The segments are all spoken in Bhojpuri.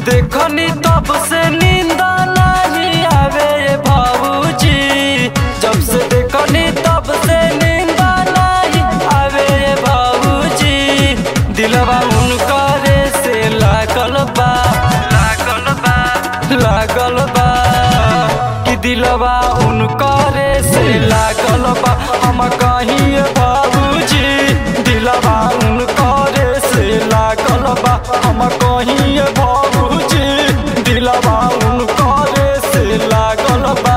देखनी तब से नींद नहीं आवे रे भाऊजी जब से देखनी तब से नींद नहीं आवे रे भाऊजी दिलवा उनकरे से लागल बा लागल बा लागल बा कि दिलवा उनकरे से लागल बा हम कहीं बाबूजी दिलवा उनकरे से लागल बा हम कहीं बाबूजी दिलवा उनकरे से लागल बा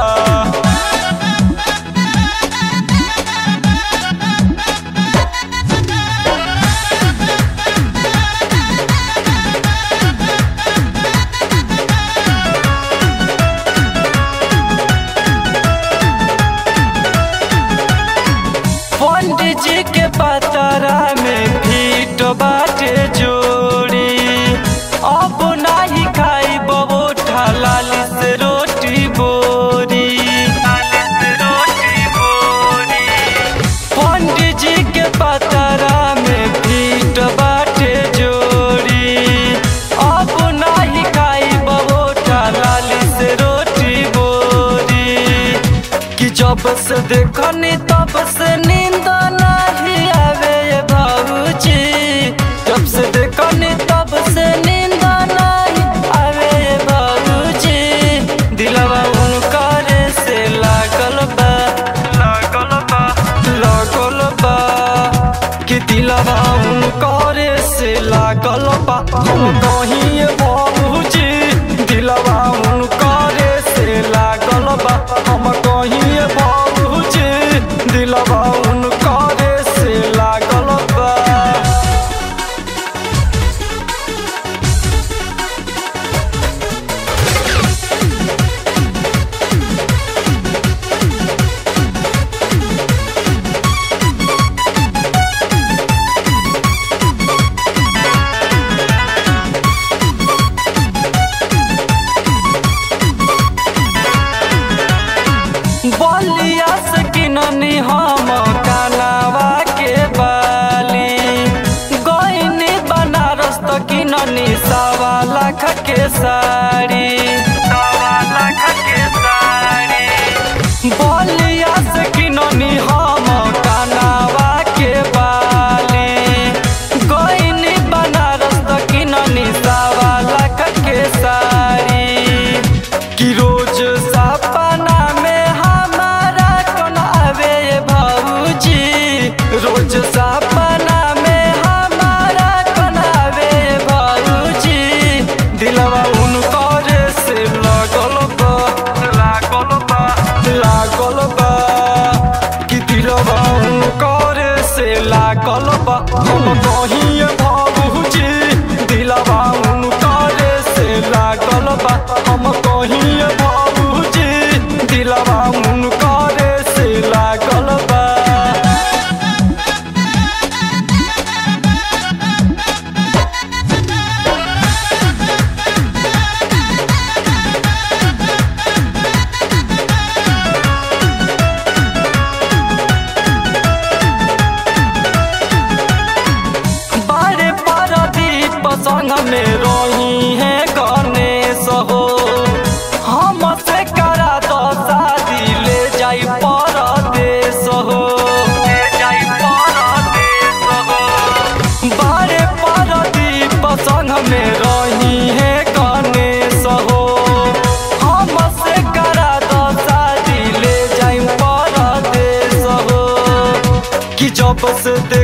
पंडित जी के पतरा में फीट बाटे जोड़ी अब नाही खाई बबो लाली से रोटी बोरी पंडित जी के पतरा में फीट बाटे जोड़ी अब नाही खाई बबो लाली से रोटी बोरी कि जब से देखनी तब से नींद नहीं आवे ये बाबूजी जब से देखनी तब से नींद नहीं आवे ये बाबूजी दिलवा उनकर से लागल बा लागल बा लागल बा कि दिलवा उनकर से लागल बा हम कहीं बाबूजी दिलवा उनकर से लागल बा हम कहीं बाबूजी दिलवा उनकर से लागल बा बलिया से किननी हम कानावा के बाली गईनी बनारस तो किननी सवा लाख के साड़ी सवा लाख के साड़ी बलिया से किननी हम कानावा के बाली गईनी बनारस तो किननी सवा लाख के साड़ी कि रोज सपना में हमारा कौन आवे ये भाऊजी रोज सपना में हमारा कौन आवे ये भाऊजी दिलवा उनकर से लागल बा लागल बा लागल बा कि दिलवा उनकर से लागल बा हम कहीं भाऊजी दिलवा उनकर से लागल बा हम कहीं बाबूजी दिलवा उनकर से लागल बा बारे पारादीप संग में रही है गणेश हो हम से करा दो शादी ले जाई परदेश हो ले जाई परदेश हो बारे पारादीप संग में रही है गणेश हो हम से करा दो शादी ले जाई परदेश हो कि जब से दे